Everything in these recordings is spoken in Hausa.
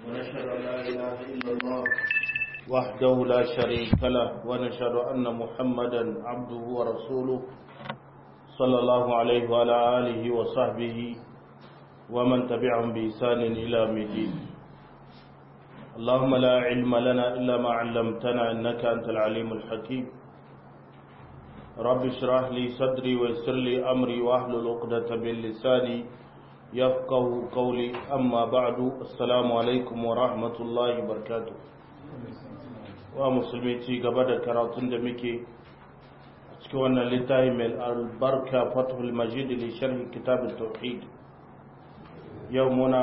ونشهد أن لا إله إلا الله وحده لا شريك له ونشهد أن محمدا عبده ورسوله صلى الله عليه وعلى آله وصحبه ومن تبعهم بإحسان إلى الدين اللهم لا علم لنا إلا ما علمتنا إنك أنت العليم الحكيم رب اشرح لي صدري ويسر لي أمري واحلل عقدة من لساني يفقه قولي أما بعد السلام عليكم ورحمة الله وبركاته ومسلمي ci gaba da karatun da muke a cikin wannan littafi mai albarka fathul majid li sharh kitab tauhid yau muna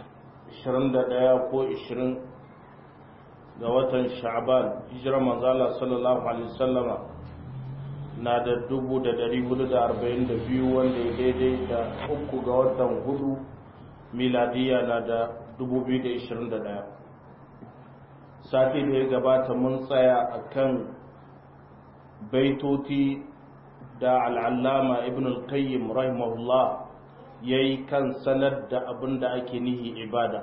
21 ko 20 ga watan sha'ban hijirar manzala sallallahu alaihi wasallama na da dubu da dari hudu da arba'in da biyu wanda ya daidai da uku ga watan hudu miladiya na da dubu biyu da ishirin da daya sati da ya gabata mun tsaya a kan baitoti da al'allama ibn al-qayyim rahimahullah ya yi kan sanar da abin da ake nihi ibada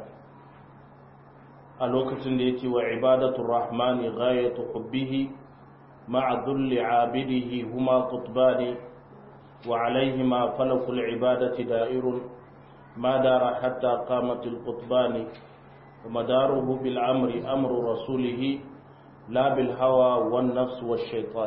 a lokacin da ya ce wa ibadatun rahmani ghayatu hubbihi مع ذل عابده هما قطبان وعليهما فلك العبادة دائر ما دار حتى قامت القطبان ومداره بالأمر أمر رسوله لا بالهوى والنفس والشيطان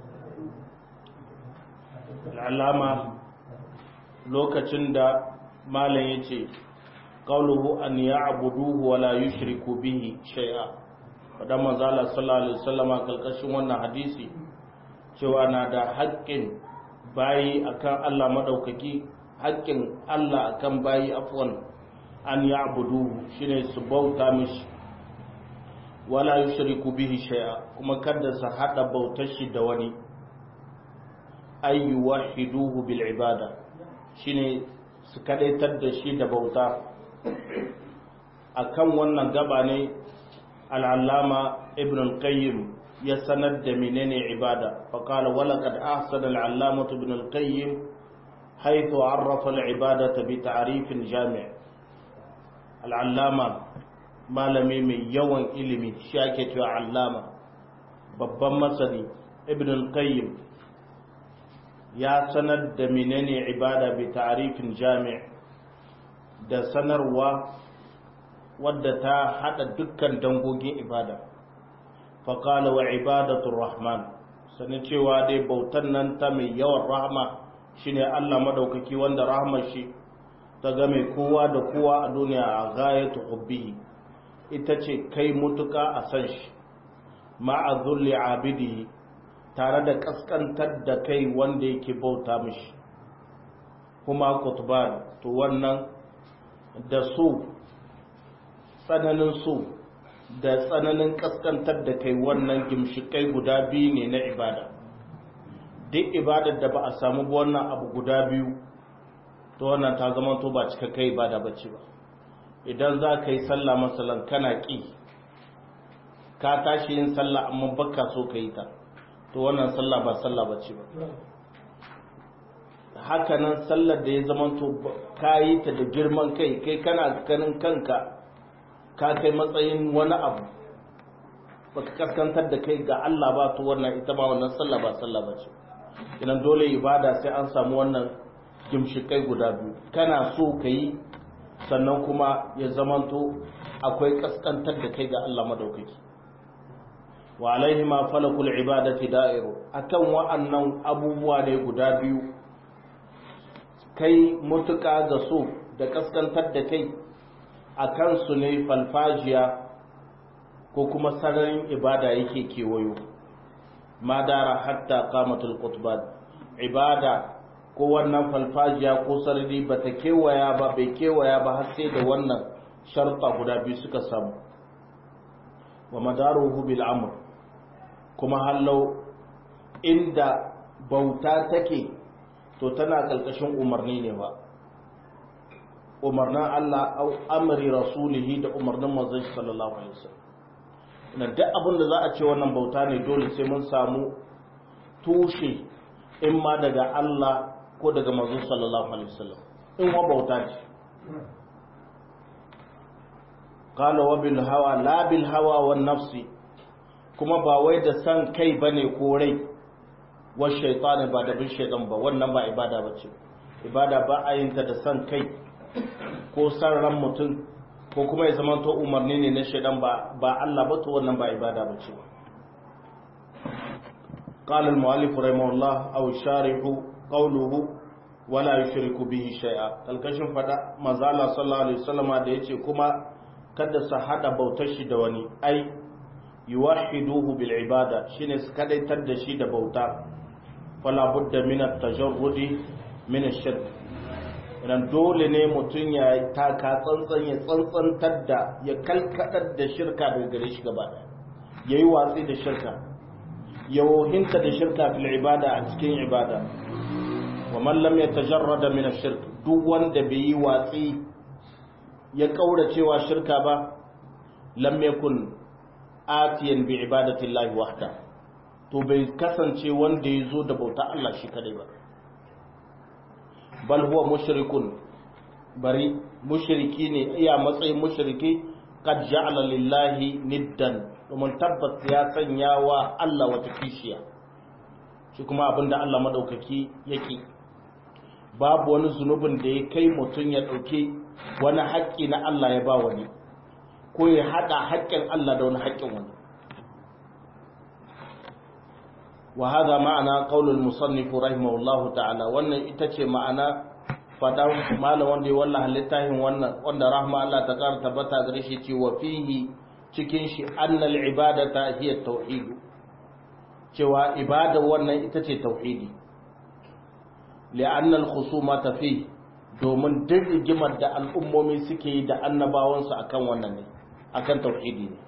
العلامة لوكتشن دا مالا يتي قوله أن يعبدوه ولا يشركوا به شيئا faɗa manzala sallallahu alaihi wasallam a kalkashin wannan hadisi cewa na da haƙƙin bayi akan Allah madaukaki haƙƙin Allah akan bayi afwan an ya'budu shine su bauta mishi wala yushriku bihi shay'a kuma kada su hada bautar shi da wani ay yuwahhiduhu bil ibada shine su kadaitar da shi da bauta akan wannan gaba ne al'allama ibn al-qayyim ya sanar da menene ibada faƙala walaƙad ahsan al'allamatu ibn al-qayyim haithu arrafa al'ibadata bi ta'rifin jami' al'allama malami mai yawan ilimi shi ake cewa allama babban masani ibn al-qayyim ya sanar da menene ibada bi ta'rifin jami' da sanarwa wadda ta hada dukkan dangogin ibada faƙala wa ibadatul rahman sani cewa dai bautan nan ta mai yawan rahama shine Allah madaukaki wanda rahmar shi ta game kowa da kowa a duniya a gayatu hubbihi ita ce kai mutuka a san shi ma'a zulli abidihi tare da kaskantar da kai wanda yake bauta mishi kuma kutuban to wannan da su tsananin so da tsananin kaskantar da kai wannan gimshikai guda biyu ne na ibada duk ibadar da ba a samu wannan abu guda biyu to wannan ta zama to ba cika kai ibada bace ba idan za ka yi sallah masalan kana ƙi ka tashi yin sallah amma baka so ka yi ta to wannan sallah ba sallah bace ba hakanan sallar da ya zama to ka yi ta da girman kai kai kana ganin kanka ka kai matsayin wani abu baka kaskantar da kai ga Allah ba to wannan ita ma wannan sallah ba sallah ba ce idan dole ibada sai an samu wannan gimshikai guda biyu kana so ka yi sannan kuma ya zamanto akwai kaskantar da kai ga Allah madaukaki wa alaihi ma falakul ibadati da'iru akan wa'annan abubuwa ne guda biyu kai mutuka ga so da kaskantar da kai a kansu ne falfajiya ko kuma sararin ibada yake kewayo madara hatta kamatul qutban ibada ko wannan falfajiya ko sarari bata kewaya ba bai kewaya ba har sai da wannan sharta guda biyu suka samu wa madaruhu bil amr kuma hallau inda bauta take to tana kalkashin umarni ne ba umarnin Allah au amri rasulihi da umarnin manzon sallallahu alaihi wasallam ina duk abin da za a ce wannan bauta ne dole sai mun samu tushe in ma daga Allah ko daga manzon sallallahu alaihi wasallam in wa bauta ce qala wa bil hawa la bil hawa wan nafsi kuma ba wai da san kai bane ko rai wa shaytan ba da bin shaytan ba wannan ba ibada bace ibada ba a yin ta da san kai ko san ran mutum ko kuma ya zama to umarni ne na shaytan ba ba Allah ba to wannan ba ibada bace قال المؤلف رحمه الله أو الشارح قوله ولا يشرك به شيئا kalkashin fada manzo Allah sallallahu alaihi wasallam da yace kuma kada su hada bautar shi da wani ai yuwahiduhu bil ibada shine su kadaitar da shi da bauta fala budda min at-tajarrudi min ash-shirk idan dole ne mutun ya taka tsantsan ya tsantsantar da ya kalkadar da shirka daga gare shi gaba daya yayi watsi da shirka ya wohinta da shirka fil ibada a cikin ibada wa man lam yatajarrada min ash-shirk duk wanda bai yi watsi ya kaura cewa shirka ba lam yakun atiyan bi ibadati llahi wahda to bai kasance wanda ya zo da bauta Allah shi kadai ba bal huwa mushrikun bari mushriki ne iya matsayin mushriki qad ja'ala lillahi niddan domin tabbas ya sanya wa Allah wata kishiya shi kuma abinda Allah madaukaki yake babu wani zunubin da ya kai mutum ya ɗauki wani haƙƙi na Allah ya ba wani ko ya haɗa haƙƙin Allah da wani haƙƙin wani wa hada ma'ana qaulul musannif rahimahullahu ta'ala wannan ita ce ma'ana fadan malam wanda ya wallaha littafin wannan wanda rahma Allah ta ƙara tabbata gare shi ce wa fihi cikin shi annal ibadata hiya tauhid cewa ibada wannan ita ce tauhidi li'anna al-khusumata fi domin duk rigimar da al'ummomi suke yi da annabawansu akan wannan ne akan tauhidi ne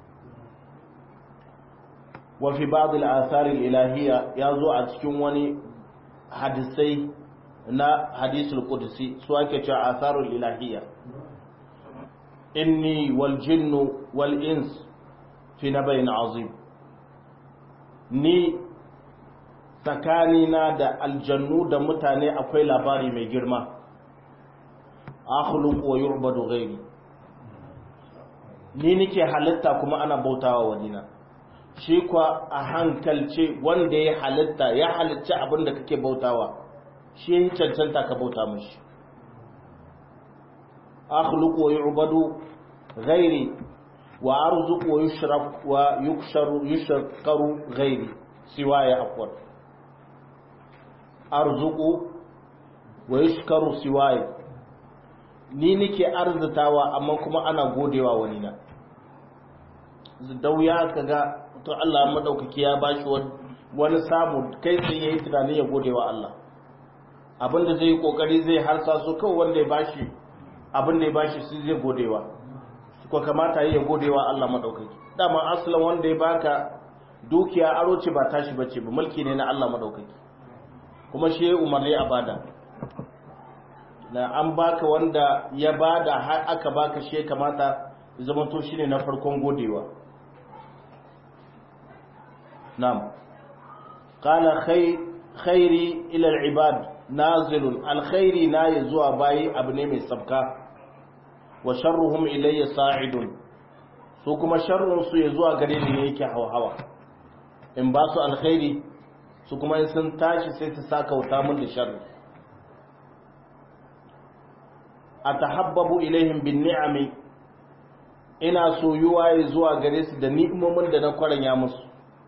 wa fi ba'd al-athar al-ilahiyya yazo a cikin wani hadisai na hadisul qudsi su ake cewa atharul ilahiyya inni wal jinnu wal ins fi nabayin azim ni tsakanina da aljannu da mutane akwai labari mai girma akhluqu wa yu'badu ghairi ni nike halitta kuma ana bautawa wadina shi kwa a hankalce wanda ya halitta ya halitta abin da kake bautawa shi ya cancanta ka bauta mashi akhluqu wa yu'badu ghairi wa arzuqu wa yushraf wa yuksharu yushkaru ghairi siwaya afwan arzuqu wa yushkaru siwaya ni nike arzitawa amma kuma ana godewa wani na dauya kaga to Allah madaukaki ya bashi wani samu kai sai yayi tunani ya godewa Allah abinda zai yi kokari zai harsa su kawai wanda ya bashi abinda ya bashi shi zai godewa ko kamata ya godewa Allah madaukaki dama aslan wanda ya baka dukiya aro ce ba tashi bace ba mulki ne na Allah madaukaki kuma shi ya umarni a bada na an baka wanda ya bada har aka baka shi kamata zama to shine na farkon godewa na'am qala khairi ila al-ibad nazilun alkhairi na ya zuwa bayi abu ne mai sabka wa sharruhum ilayya sa'idun su kuma sharrun su ya zuwa gare ni ne yake hawa in ba su alkhairi su kuma in sun tashi sai su saka wuta mun da sharri atahabbabu ilaihim bin ni'ami ina soyuwa ya zuwa gare su da ni'imomin da na kwaranya musu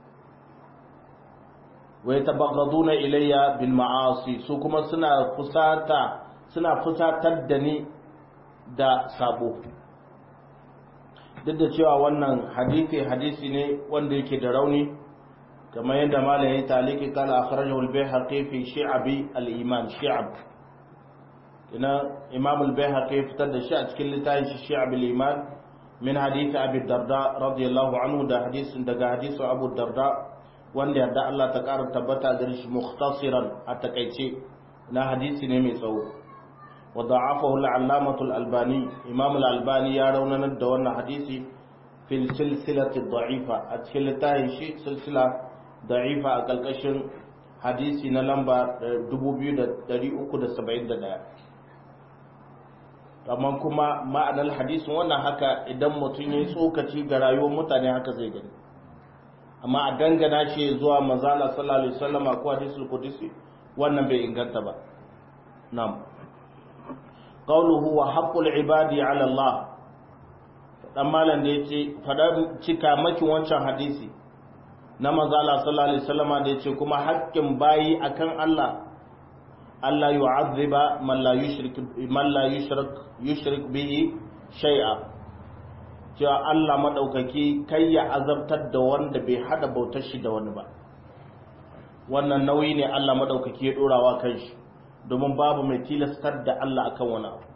wa yatabaghduna ilayya bil ma'asi su kuma suna fusata suna fusatar da ni da sabo duk da cewa wannan hadisi hadisi ne wanda yake da rauni kamar yadda malam ya taliki kala akhrajahu al-bayhaqi fi shi'abi al-iman shi'ab ina imam al-bayhaqi fitar da shi a cikin littafin shi shi'ab al-iman min hadisi abi darda radiyallahu anhu da hadisin daga hadisin abu darda wanda yadda Allah ta ƙara tabbata gare shi mukhtasiran a takaice na hadisi ne mai tsawo wa da'afahu al-allamatu al-albani imam al-albani ya raunanar da wannan hadisi fil silsilati da'ifa a cikin littafin shi silsila da'ifa a kalkashin hadisi na lamba 2371 amma kuma ma'anar hadisin wannan haka idan mutum ya yi tsokaci ga rayuwar mutane haka zai gani amma a dangana shi zuwa manzala sallallahu alaihi wasallama ko hadisul qudsi wannan bai inganta ba na'am qawluhu wa haqqul ibadi ala Allah dan malam da yace fada cika maki wancan hadisi na manzala sallallahu alaihi wasallama da yace kuma haƙƙin bayi akan Allah Allah yu'azziba man la yushrik man la yushrik yushrik bihi shay'a cewa Allah madaukaki kai ya azabtar da wanda bai hada bautar shi da wani ba wannan nauyi ne Allah madaukaki ya dorawa kan shi domin babu mai tilastar da Allah akan wani abu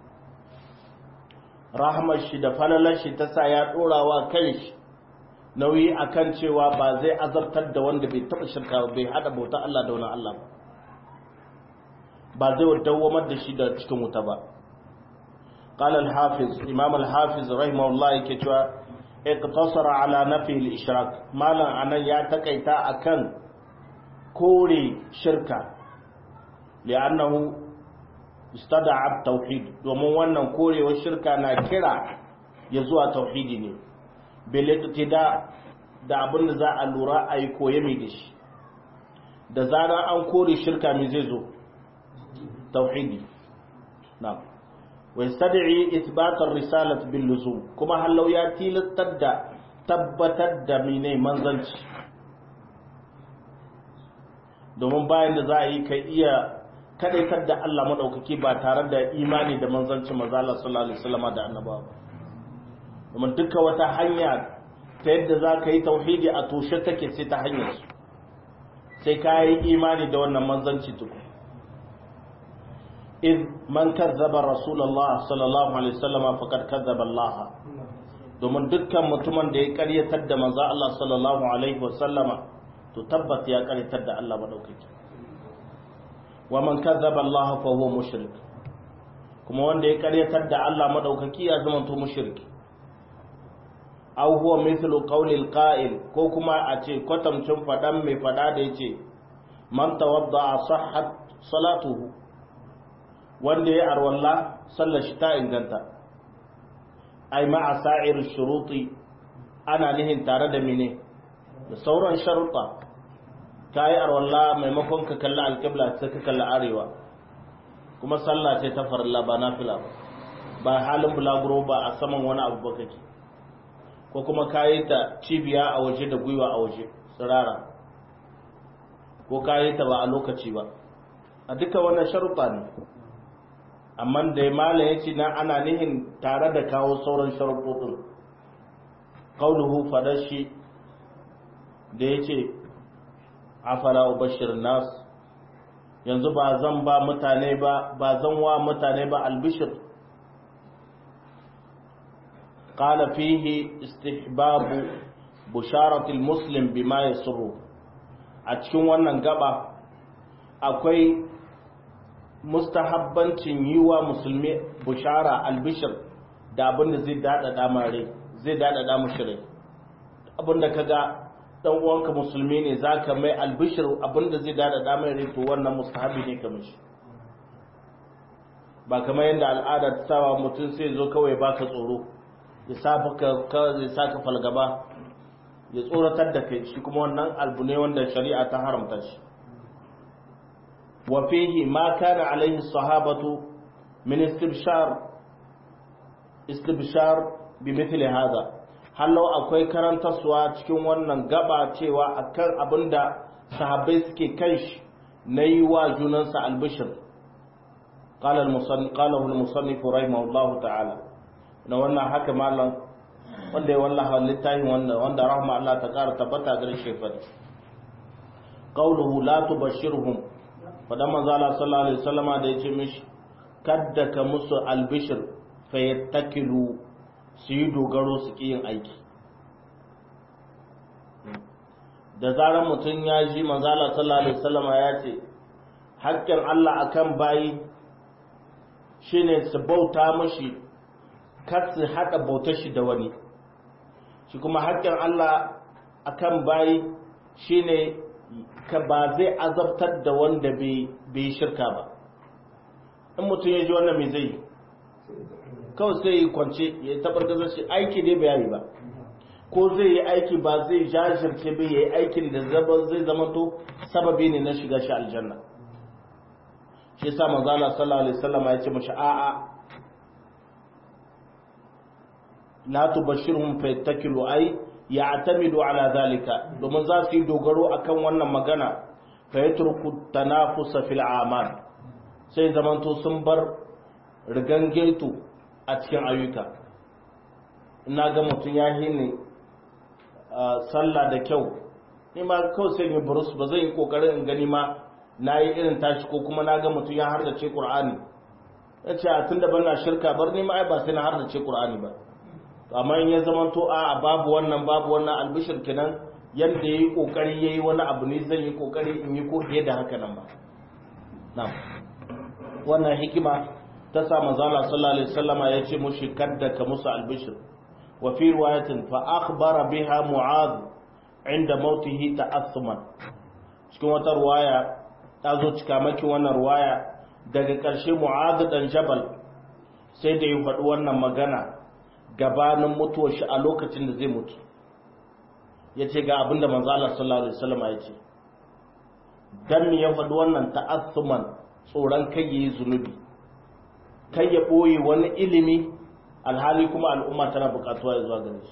rahmar shi da falalar shi ta sa ya dorawa kan shi nauyi akan cewa ba zai azabtar da wanda bai taba shirka bai hada bautar Allah da wani Allah ba ba zai dawamar da shi da cikin wuta ba قال الحافظ امام الحافظ رحمه الله yake cewa iqtasara ala nafi al-ishrak malan anan ya takaita akan kore shirka li'annahu istada'a tauhid domin wannan korewar shirka na kira ya zuwa tauhidi ne bil iqtida da abin da za a lura a yi koye mai da shi da zarar an kore shirka mai zai zo tauhidi na wai sadi'i isbatar risalat bil luzum kuma hallau ya tilastar da tabbatar da mine manzanci domin bayan da za a yi kai iya kadaitar da Allah madaukaki ba tare da imani da manzancin manzo Allah sallallahu alaihi wasallam da annabawa ba domin duka wata hanya ta yadda za ka yi tauhidi a toshe take sai ta hanyar su sai ka yi imani da wannan manzanci tuku in man kazzaba rasulullah sallallahu alaihi wasallam faqad kazzaba Allah domin dukkan mutumin da ya karyatar da manzo Allah sallallahu alaihi wasallama to tabbata ya karyatar da Allah madaukaki wa man kazzaba Allah fa huwa mushrik kuma wanda ya karyatar da Allah madaukaki ya zama to mushriki aw huwa mithlu qawli al-qa'il ko kuma a ce kwatamcin fadan mai fada da yace man tawadda sahhat salatuhu wanda ya arwalla sallar shi ta inganta ai ma'a sa'ir shuruti ana nihin tare da mine da sauran sharuɗa ka yi arwalla maimakon ka kalli alƙibla sai ka kalli arewa kuma sallah ce ta farilla ba nafila ba ba halin bulaguro ba a saman wani abu ba kake ko kuma ka yi ta cibiya a waje da gwiwa a waje tsirara ko ka yi ta ba a lokaci ba a duka wannan sharuɗa ne amma da ya mala ya ce na ana nihin tare da kawo sauran sharuɗoɗin ƙauluhu fadashi da ya ce afala bashir nas yanzu ba zan ba mutane ba ba zan wa mutane ba albishir قال فيه استحباب بشارة المسلم بما يسره a cikin wannan gaba akwai mustahabbancin yi wa musulmi bushara albishir da abinda zai daɗaɗa mare zai daɗaɗa mushi rai abinda ka ga ɗan uwanka musulmi ne za ka mai albishir abinda zai daɗaɗa mai rai to wannan mustahabi ne ka mishi ba kamar yadda al'ada ta sawa mutum sai zo kawai baka tsoro ya sa ka falgaba ya tsoratar da kai shi kuma wannan albu ne wanda shari'a ta haramta shi wa fihi ma kana alaihi sahabatu min istibshar istibshar bi mithli hadha hallo akwai karantarsuwa cikin wannan gaba cewa akan abinda sahabbai suke kan shi na yi wa junansa albishir قال المصنف قاله المصنف رحمه الله تعالى na wannan haka malam wanda ya wallaha littafin wanda wanda rahma Allah ta ƙara tabbata gare shi fa qauluhu la tubashirhum fadan manzo Allah sallallahu alaihi wasallama da yace mishi kadda ka musu albishir fa yattakilu su yi dogaro su ki yin aiki da zarar mutum ya ji manzo Allah sallallahu alaihi wasallama ya ce haƙƙin Allah akan bayi shine su bauta mashi kar su haɗa bautar shi da wani shi kuma haƙƙin Allah akan bayi shine ka ba zai azabtar da wanda bai shirka ba in mutum ya ji wannan mai zai kawai sai yi kwance ya tabar da shi aiki ne bai yi ba ko zai yi aiki ba zai jajirce bai yi aikin da zai zama to sababi ne na shiga shi aljanna shi yasa manzo Allah sallallahu alaihi wasallam ya ce mashi a'a la tubashirhum fa yattakilu ay ya'tamidu ala zalika domin za su yi dogaro akan wannan magana fa yatruku tanafusa fil a'mal sai zamanto sun bar rigangeto a cikin ayyuka ina ga mutum ya hini sallah da kyau ni ma kawai sai yi burus ba zai yi kokarin in gani ma na yi irin tashi ko kuma na ga mutum ya hardace qur'ani ya ce a tun da ban na shirka bar ni ma ai ba sai na hardace qur'ani ba amma in ya zama to a babu wannan babu wannan albishir kenan yadda ya yi kokari ya yi wani abu ne zan yi kokari in yi ko fiye da haka nan ba na'am wannan hikima ta sa manzala sallallahu alaihi wasallama ya ce mushi kadda ka musu albishir wa fi riwayatin fa akhbara biha mu'adh inda mautihi ta'assuman cikin wata ruwaya ta zo cika maki wannan ruwaya daga ƙarshe mu'adh dan jabal sai da ya faɗi wannan magana gabanin mutuwar shi a lokacin da zai mutu ya ce ga abinda manzala sallallahu alaihi wasallama ya ce dan ya faɗi wannan ta'assuman tsoron kai yayi zunubi kai ya ɓoye wani ilimi alhali kuma al'umma tana buƙatuwa ya zuwa gare shi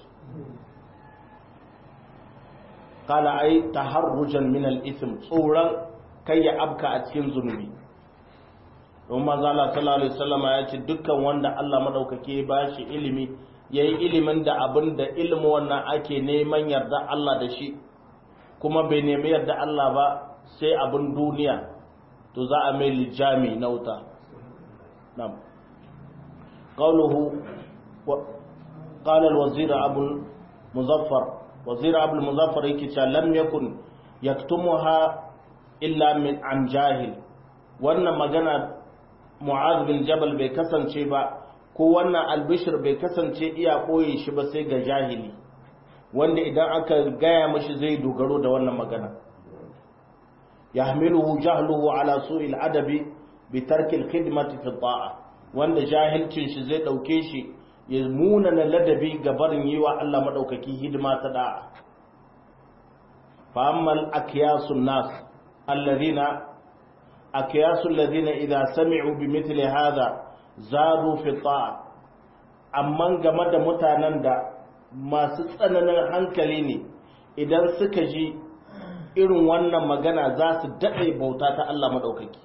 kala ai taharrujan min al-ism tsoron kai ya abka a cikin zunubi don manzo Allah sallallahu alaihi wasallam ya ce dukkan wanda Allah madaukake ya bashi ilimi yayi ilimin da abin da ilimin wannan ake neman yarda Allah da shi kuma bai nemi yarda Allah ba sai abin duniya to za a mai lijami na wuta na'am qawluhu قال الوزير أبو المظفر وزير أبو المظفر يكي لم يكن يكتمها إلا من عن جاهل wannan magana Mu'adh bin Jabal bai kasance ba ko wannan albishir bai kasance iya koye shi ba sai ga jahili wanda idan aka gaya mashi zai dogaro da wannan magana yahmiluhu jahluhu ala su'il adabi bi tarki al-khidmati fi ta'a wanda jahilcin shi zai dauke shi ya munana ladabi ga barin yi wa Allah maɗaukaki hidima ta da'a fa'ammal akiyasun nas allazina akiyasun lazina idan sami'u bi mitli hada zadu fi ta'a amma game da mutanen da masu tsananin hankali ne idan suka ji irin wannan magana za su daɗe bauta ta Allah maɗaukaki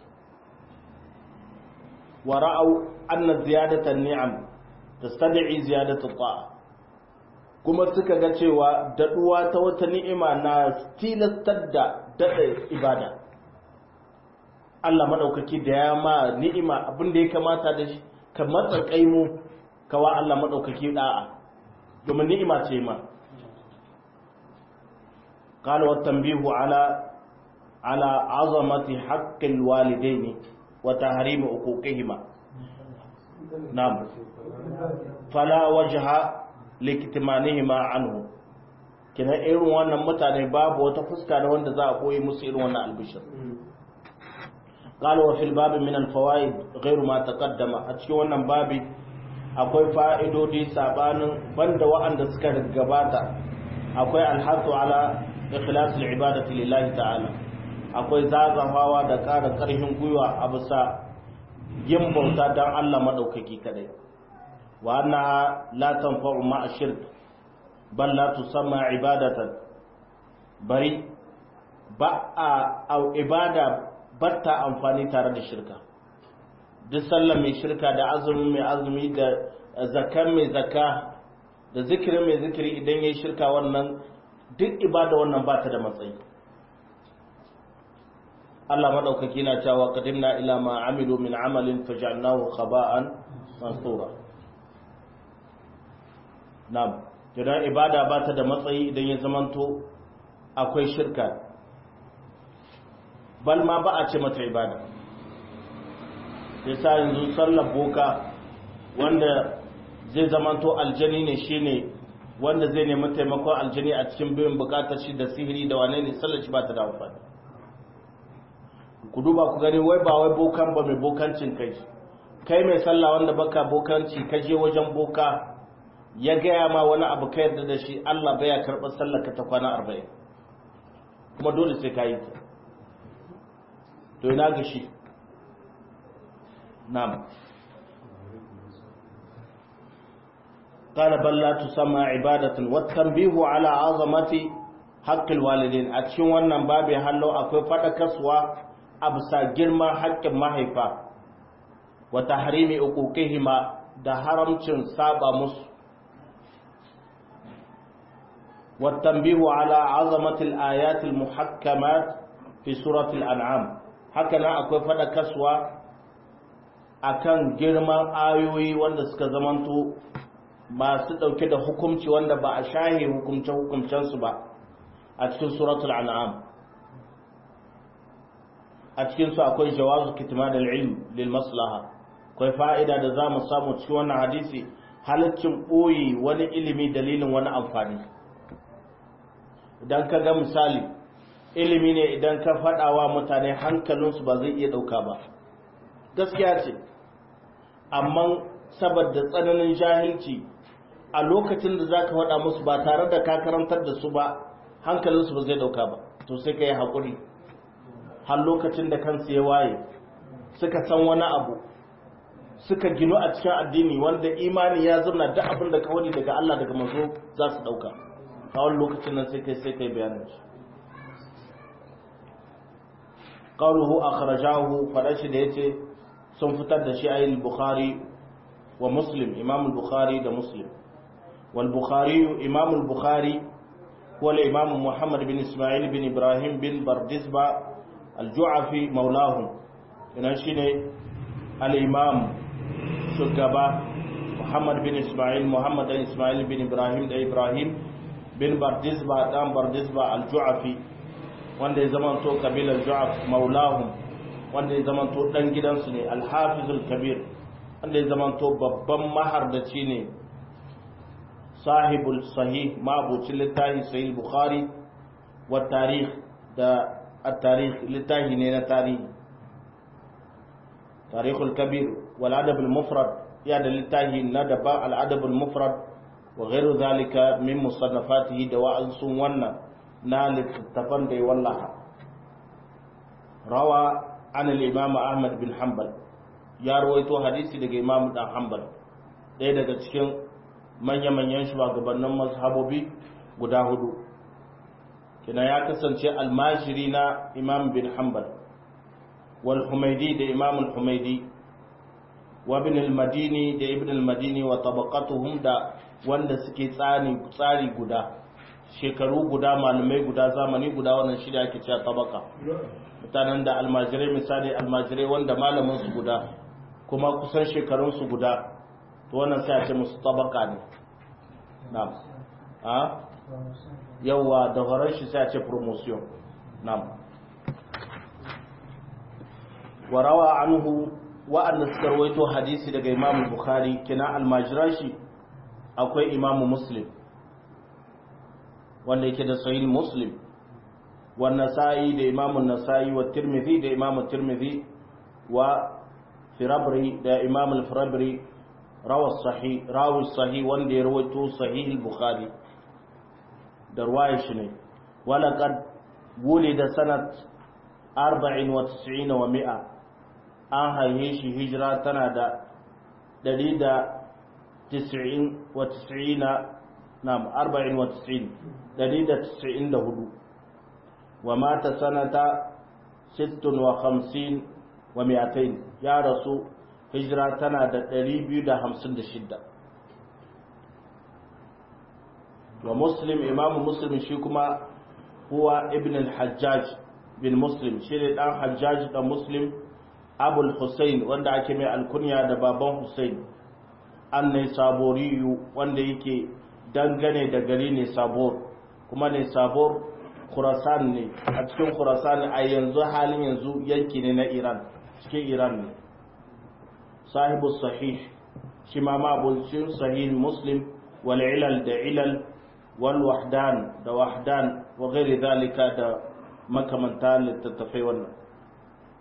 wa ra'au anna ziyadatan ni'am tastad'i ziyadatu ta'a kuma suka ga cewa daduwa ta wata ni'ima na tilastar da dada ibada Allah madaukaki da ya ma ni'ima abin da ya kamata da shi ka matsa kaimu kawa Allah madaukaki da'a domin ni'ima ce ma قال والتنبيه على على عظمة حق الوالدين وتحريم حقوقهما نعم fala wajha liktimanihima anhu kina irin wannan mutane babu wata fuska da wanda za a koyi musu irin wannan albishir qala wa fil bab min al fawaid ghairu ma taqaddama a cikin wannan babi akwai fa'idodi sabanin banda wa'anda suka gabata akwai alhatu ala ikhlas al ibadati lillahi ta'ala akwai zagafawa da ƙara ƙarfin gwiwa a bisa yin bauta don Allah maɗaukaki kadai wa annaha la tanfa'u ma'a shirk bal la tusamma ibadatan bari ba a ibada batta amfani tare da shirka duk sallar mai shirka da azumi mai azumi da zakan mai zaka da zikirin mai zikiri idan yayi shirka wannan duk ibada wannan ba ta da matsayi Allah madaukaki na cewa qadimna ila ma amilu min amalin faj'alnahu khaba'an mansura na'am idan ibada ba ta da matsayi idan ya zamanto akwai shirka bal ma ba a ce mata ibada yasa yanzu sallar boka wanda zai zamanto aljani ne shine wanda zai nemi taimakon aljani a cikin biyan bukatar shi da sihiri da wane ne sallar shi ba ta da amfani ku duba ku gani wai ba wai bokan ba mai bokancin kai kai mai sallah wanda baka bokanci ka je wajen boka ya gaya ma wani abu ka yarda da shi Allah baya karɓar sallar ka ta kwana arba'in kuma dole sai ka yi ta to ina ga shi na'am قال بل لا تسمى عبادة والتنبيه على عظمة حق الوالدين a cikin wannan babu hallo akwai fadakarwa a bisa girman haƙƙin mahaifa wa tahrimi uquqihima da haramcin saba musu wa tanbihu ala azamati al-ayat al-muhakkamat fi surati al-an'am haka nan akwai fadakarwa akan girman ayoyi wanda suka zamanto masu ɗauke da hukumci wanda ba a shahe hukumce-hukumcensu ba a cikin suratul an'am a cikinsu akwai jawazu kitman al-ilm lil maslaha akwai fa'ida da za mu samu cikin wannan hadisi halaccin ɓoye wani ilimi dalilin wani amfani idan ka ga misali ilimi ne idan ka faɗawa mutane hankalinsu ba zai iya ɗauka ba gaskiya ce amma saboda tsananin jahilci a lokacin da za ka faɗa musu ba tare da ka karantar da su ba hankalinsu ba zai ɗauka ba to sai ka yi haƙuri har lokacin da kansu ya waye suka san wani abu suka ginu a cikin addini wanda imani ya zama duk abin da ka wani daga Allah daga mazo za su ɗauka a wani lokacin nan sai kai sai kai bayanin shi qawluhu akhrajahu farashi da yace sun fitar da shi ayin bukhari wa muslim imam al-bukhari da muslim والبخاري إمام البخاري هو الإمام محمد بن إسماعيل بن إبراهيم بن بردزبة الجعفي مولاهم ينشين الإمام شكبا محمد بن إسماعيل محمد بن إسماعيل بن إبراهيم بن إبراهيم بن بردزبة دام بردزبة الجعفي wanda ya zama to kabilar ju'af maulahum wanda ya zama to dan gidansu ne al-hafizul kabir wanda ya zama to babban mahardaci ne sahibul sahih mabucin littafi sahih bukhari wa tarikh da at-tarikh littafi ne na tarihi tarihul kabir wal adab al-mufrad ya da littafi na daba al-adab al-mufrad wa ghairu zalika min musannafatihi da wa'ansun wannan na littattafan da ya wallaha rawa an al-imam ahmad bin hanbal ya rawaito hadisi daga imam dan hanbal ɗaya daga cikin manya-manyan shugabannin mazhabobi guda hudu kina ya kasance almashiri na imam bin hanbal wal humaidi da imam al-humaidi wa ibn al-madini da ibn al-madini wa tabaqatuhum da wanda suke tsani tsari guda shekaru guda malamai guda zamani guda wannan shi da ake cewa tabaka mutanen da almajirai misali almajirai wanda malamin su guda kuma kusan shekarun su guda to wannan sai a ce musu tabaka ne na'am a yawa da horon shi sai a ce promotion na'am warawa anhu wa'anda suka rawaito hadisi daga imam bukhari kina almajiran shi akwai imam muslim wanda yake da sahih muslim wa nasa'i da imam nasa'i wa tirmidhi da imam tirmidhi wa firabri da imam al-firabri rawa sahih rawi sahih wanda ya rawaito sahih al-bukhari da ruwaya shi ne wala qad wulida sanat 94 wa 100 an haihe shi hijira tana da 190 wa 90 na'am 40 wa 90 194 wa mata sanata 56 wa 200 ya rasu hijira tana da 256 wa muslim imamu muslim shi kuma huwa ibn al-hajjaj bin muslim shi ne dan hajjaj da muslim abul hussein wanda ake mai alkunya da baban hussein an ne saboriyu wanda yake dangane da gari ne sabor kuma ne sabor khurasan ne a cikin khurasan a yanzu halin yanzu yanki ne na iran cikin iran ne sahibu sahih shi ma mabulcin sahih muslim wal ilal da ilal wal wahdan da wahdan wa ghairi zalika da makamanta littattafai wannan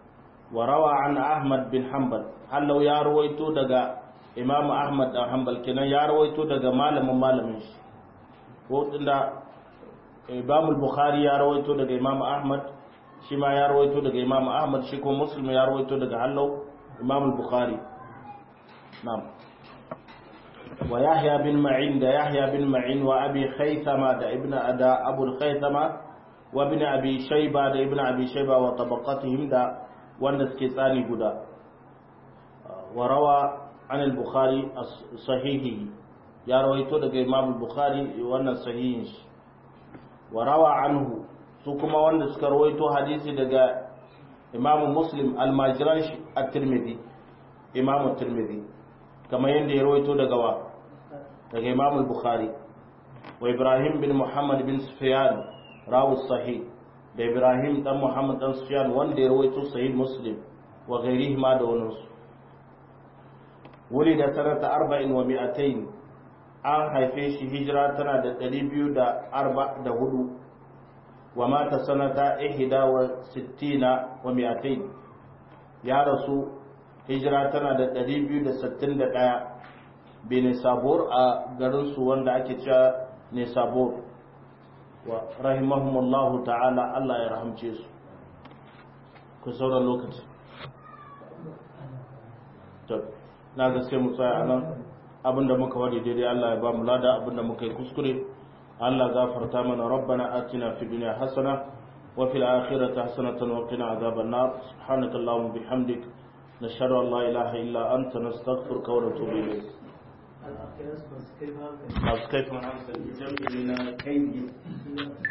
wa rawa an ahmad bin hanbal hallau ya rawaito daga imam ahmad dan hanbal kenan ya rawaito daga malamin malamin shi ko tunda imam bukhari ya rawaito daga imam ahmad shi ma ya rawaito daga imam ahmad shi ko muslim ya rawaito daga hallau imam bukhari na'am wa yahya bin ma'in da yahya bin ma'in wa abi khaythama da ibnu ada abu khaythama wa ibn abi shayba da ibn abi shayba wa tabaqatihim da wanda suke tsani guda wa rawa an al-bukhari sahihi ya rawaito daga imam al-bukhari wannan sahihin shi wa rawa anhu su kuma wanda suka rawaito hadisi daga imam muslim al-majran at-tirmidhi imam at-tirmidhi kamar yadda ya rawaito daga wa daga imam al-bukhari wa ibrahim bin muhammad bin sufyan rawu sahih da ibrahim dan muhammad dan sufyan wanda ya rawaito sahih muslim wa ghairihi ma da wani su wuli da sanata arba'in wa mi'atain an haife shi hijira tana da ɗari biyu da arba da hudu wa mata sanata ihda wa sittina wa mi'atain ya rasu hijira tana da ɗari biyu da sittin da ɗaya bi nisabur a garinsu wanda ake cewa nisabur wa rahimahumullahu ta'ala Allah ya rahamce su ku sauran lokaci na ga sai mu tsaya a nan abinda muka wadi daidai Allah ya ba mu lada abinda muka yi kuskure Allah gafarta mana rabbana atina fi dunya hasana wa fil akhirati hasanatan wa qina adhaban nar subhanaka allahumma bihamdik nashhadu an la ilaha illa anta nastaghfiruka wa natubu ilayk masu kaifin hankali jami'i na kaidi